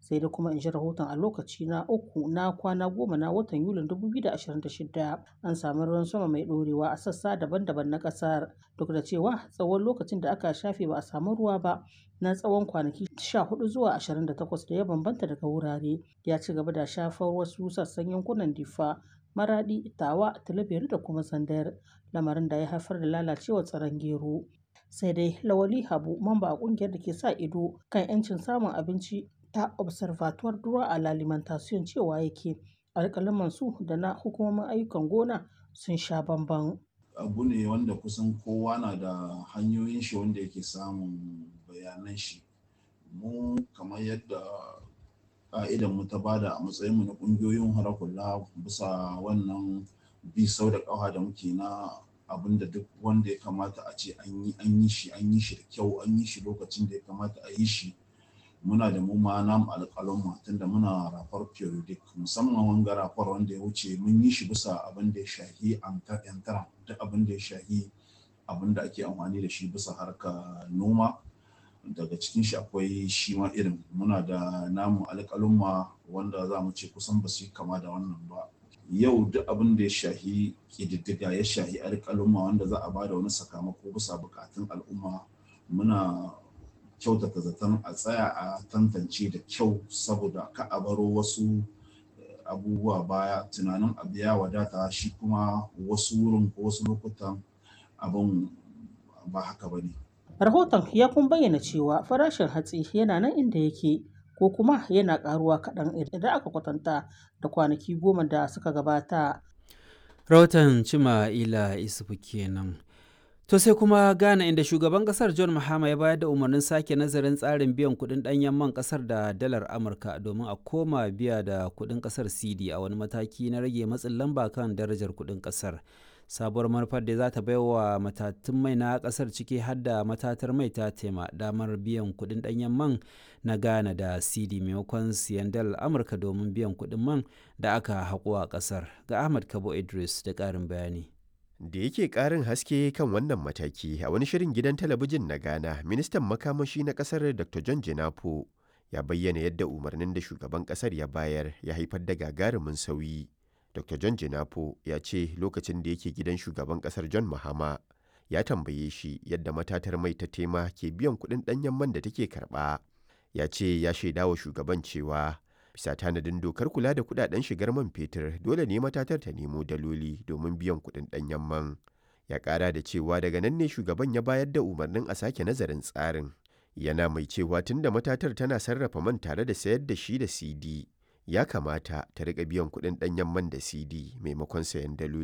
sai dai kuma in ji rahoton a lokaci na uku na kwana goma na watan yulin 2026 an sami ruwan sama mai ɗorewa a sassa daban-daban na ƙasar duk da cewa tsawon lokacin da aka shafe ba a samu ruwa ba na tsawon kwanaki 14 zuwa 28 da ya bambanta daga wurare ya ci gaba da shafar wasu sassan yankunan difa maradi tawa talabiyar da kuma sandar lamarin da ya haifar da lalacewar tsaron gero sai dai lawali habu mamba a kungiyar da ke sa ido kan 'yancin samun abinci ta observatoire droit à l'alimentation cewa yake alƙalaman su da na hukumomin ayyukan gona sun sha bamban abu ne wanda kusan kowa na da hanyoyin shi wanda yake samun bayanan shi mu kamar yadda ƙa'idan mu ta bada a matsayin mu na ƙungiyoyin harakulla bisa wannan bi sau da ƙafa da muke na abin da duk wanda ya kamata a ce an yi an yi shi an yi shi da kyau an yi shi lokacin da ya kamata a yi shi muna da mu ma namu alƙalon tunda muna rafar periodic musamman wanga rafar wanda ya wuce mun yi shi bisa abin da ya shahi yantara duk abin da ya shahi abin da ake amfani da shi bisa harka noma daga cikin shi akwai shi ma irin muna da namu alƙalumma wanda za mu ce kusan ba su yi kama da wannan ba yau duk abin da ya shahi ƙididdiga ya shahi alƙalumma wanda za a ba da wani sakamako bisa buƙatun al'umma muna kyautata zaton a tsaya a tantance da kyau saboda ka a baro wasu abubuwa baya tunanin abu ya wadata shi kuma wasu wurin ko wasu lokutan abin ba haka ba ne. rahoton ya kun bayyana cewa farashin hatsi yana nan inda yake ko kuma yana karuwa kaɗan idan aka kwatanta da kwanaki goma da suka gabata. rahoton cima ila isufu kenan. To sai kuma Ghana inda shugaban kasar John Mahama ya bayar da umarnin sake nazarin tsarin biyan kuɗin ɗanyen man kasar da dalar Amurka domin a koma biya da kuɗin kasar CD a wani mataki na rage matsin lamba kan darajar kuɗin kasar. Sabuwar manufar da za ta bai wa matatun mai na kasar ciki har da matatar mai ta tema damar biyan kuɗin ɗanyen man na Ghana da CD maimakon siyan dalar Amurka domin biyan kuɗin man da aka haƙo a kasar. Ga Ahmad Kabo Idris da ƙarin bayani. da yake ƙarin haske kan wannan mataki a wani shirin gidan talabijin na ghana ministan makamashi na ƙasar dr john jinapo ya bayyana yadda umarnin da shugaban ƙasar ya bayar ya haifar da gagarumin sauyi dr john jinapo ya ce lokacin da yake gidan shugaban ƙasar john mahama ya tambaye shi yadda matatar mai ta tema ke biyan kuɗin ɗanyen man da take karɓa ya ce ya shaidawa shugaban cewa bisa tanadin dokar kula da kudaden shigar man fetur dole ne matatar ta nemo daloli domin biyan kudin danyen man ya kara da cewa daga nan ne shugaban ya bayar da umarnin a sake nazarin tsarin yana mai cewa tunda matatar tana sarrafa man tare da sayar da shi da cd ya kamata ta rika biyan kudin danyen man da cd maimakon sayan daloli